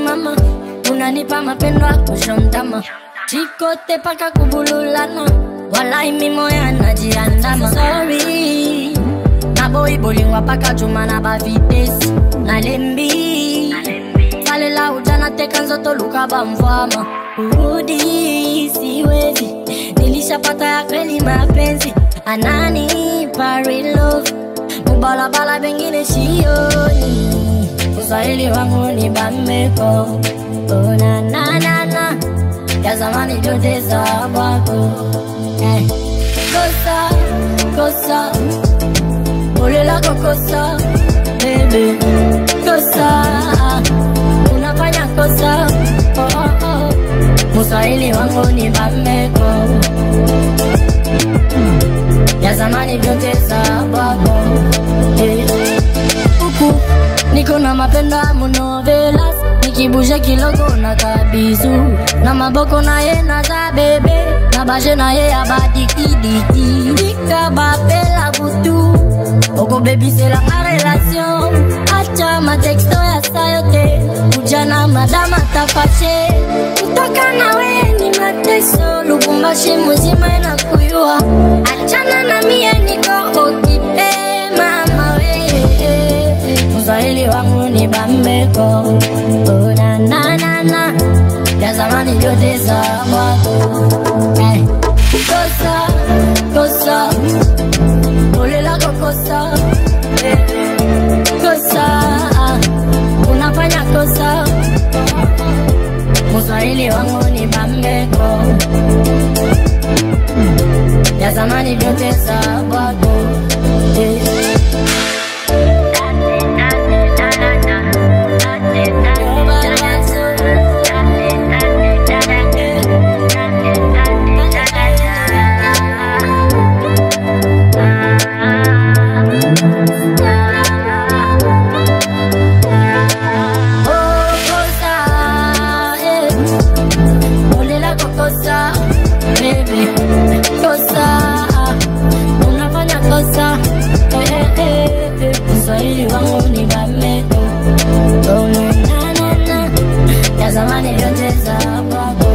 mama unanipa mapendo ya kushontama chikote paka kubululana walai mimoya najiandama sorry naboibolingwa paka chuma na bavitesi nalembi salela ujana teka nzoto luka bamvwama urudi siwezi nilishapata ya kweli mapenzi anani parilove mubalabala bengine sioni uswahili wangu ni bambeko onananana ya zamani vyote za kwako eh. kosa kosa pole lako kosa bebe kosa unafanya kosa oh, oh, oh. muswahili wangu ni bambeko ya zamani vyote za kwako eh. huku niko na mapendo ya munovelas nikibushe kilogo na kabizu na maboko na ye na za bebe na bashe na ye ya badikidiki nikabapela butu okobebisela ma relation acha matexto ya sayo te ujana madama tafashe kutoka nawe ni mateso lubumbashi muzima na kuyua achana na mie niko okipe mama we Mswahili wangu ni bambeko onananana ya zamani vyote za kwako eh. kosa kosa pole lako kosa eh. kosa unafanya kosa Mswahili wangu ni bambeko ya zamani vyote za kwako eh. Oh, kosa, eh. Pole lako kosa, baby. Kosa, unafanya kosa. Eh, eh, eh, eh. Mswahili wangu ni bameko. Oh, na, na, na. Ya zamani vyote za kwako